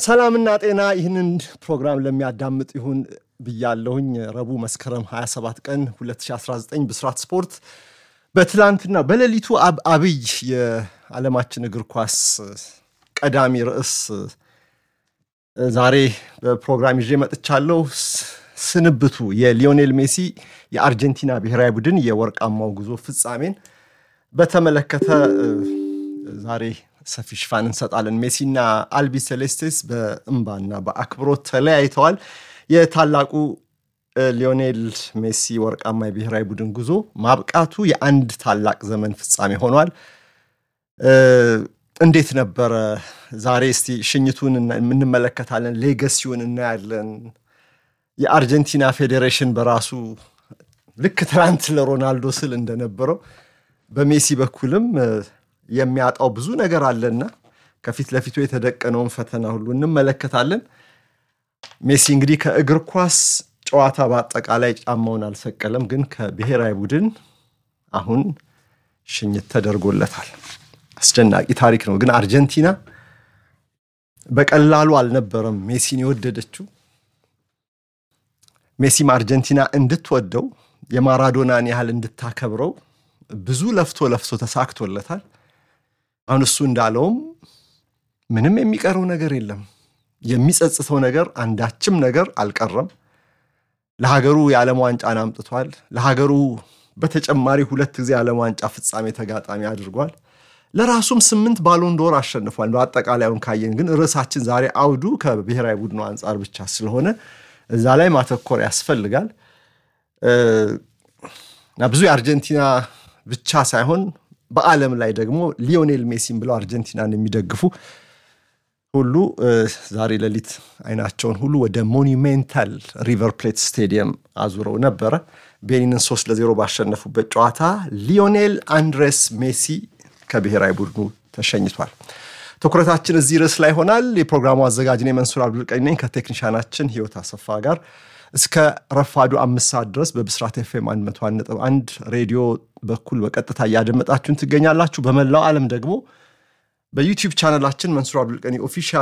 ሰላምና ጤና ይህንን ፕሮግራም ለሚያዳምጥ ይሁን ብያለሁኝ። ረቡዕ መስከረም 27 ቀን 2019 ብስራት ስፖርት በትላንትና በሌሊቱ አብይ የዓለማችን እግር ኳስ ቀዳሚ ርዕስ ዛሬ በፕሮግራም ይዤ መጥቻለሁ። ስንብቱ የሊዮኔል ሜሲ የአርጀንቲና ብሔራዊ ቡድን የወርቃማው ጉዞ ፍጻሜን በተመለከተ ዛሬ ሰፊ ሽፋን እንሰጣለን። ሜሲና አልቢ ሴሌስቴስ በእምባና በአክብሮት ተለያይተዋል። የታላቁ ሊዮኔል ሜሲ ወርቃማ የብሔራዊ ቡድን ጉዞ ማብቃቱ የአንድ ታላቅ ዘመን ፍጻሜ ሆኗል። እንዴት ነበረ? ዛሬ እስቲ ሽኝቱን እንመለከታለን። ሌገሲውን እናያለን። የአርጀንቲና ፌዴሬሽን በራሱ ልክ ትናንት ለሮናልዶ ስል እንደነበረው በሜሲ በኩልም የሚያጣው ብዙ ነገር አለና ከፊት ለፊቱ የተደቀነውን ፈተና ሁሉ እንመለከታለን። ሜሲ እንግዲህ ከእግር ኳስ ጨዋታ በአጠቃላይ ጫማውን አልሰቀለም፣ ግን ከብሔራዊ ቡድን አሁን ሽኝት ተደርጎለታል። አስደናቂ ታሪክ ነው። ግን አርጀንቲና በቀላሉ አልነበረም ሜሲን የወደደችው። ሜሲም አርጀንቲና እንድትወደው የማራዶናን ያህል እንድታከብረው ብዙ ለፍቶ ለፍቶ ተሳክቶለታል። አሁን እሱ እንዳለውም ምንም የሚቀረው ነገር የለም። የሚጸጽተው ነገር አንዳችም ነገር አልቀረም። ለሀገሩ የዓለም ዋንጫን አምጥቷል። ለሀገሩ በተጨማሪ ሁለት ጊዜ የዓለም ዋንጫ ፍጻሜ ተጋጣሚ አድርጓል። ለራሱም ስምንት ባሎን ዶር አሸንፏል። በአጠቃላዩን ካየን ግን ርዕሳችን ዛሬ አውዱ ከብሔራዊ ቡድኑ አንጻር ብቻ ስለሆነ እዛ ላይ ማተኮር ያስፈልጋል እና ብዙ የአርጀንቲና ብቻ ሳይሆን በዓለም ላይ ደግሞ ሊዮኔል ሜሲን ብለው አርጀንቲናን የሚደግፉ ሁሉ ዛሬ ሌሊት አይናቸውን ሁሉ ወደ ሞኒሜንታል ሪቨር ፕሌት ስቴዲየም አዙረው ነበረ። ቤኒንን ሶስት ለዜሮ ባሸነፉበት ጨዋታ ሊዮኔል አንድሬስ ሜሲ ከብሔራዊ ቡድኑ ተሸኝቷል። ትኩረታችን እዚህ ርዕስ ላይ ይሆናል። የፕሮግራሙ አዘጋጅ እኔ መንሱር አብዱልቀኒ ነኝ ከቴክኒሻናችን ህይወት አሰፋ ጋር እስከ ረፋዱ አምስት ሰዓት ድረስ በብስራት ኤፍኤም 101.1 ሬዲዮ በኩል በቀጥታ እያደመጣችሁን ትገኛላችሁ። በመላው ዓለም ደግሞ በዩቲዩብ ቻናላችን መንሱር አብዱልቀኒ ኦፊሻል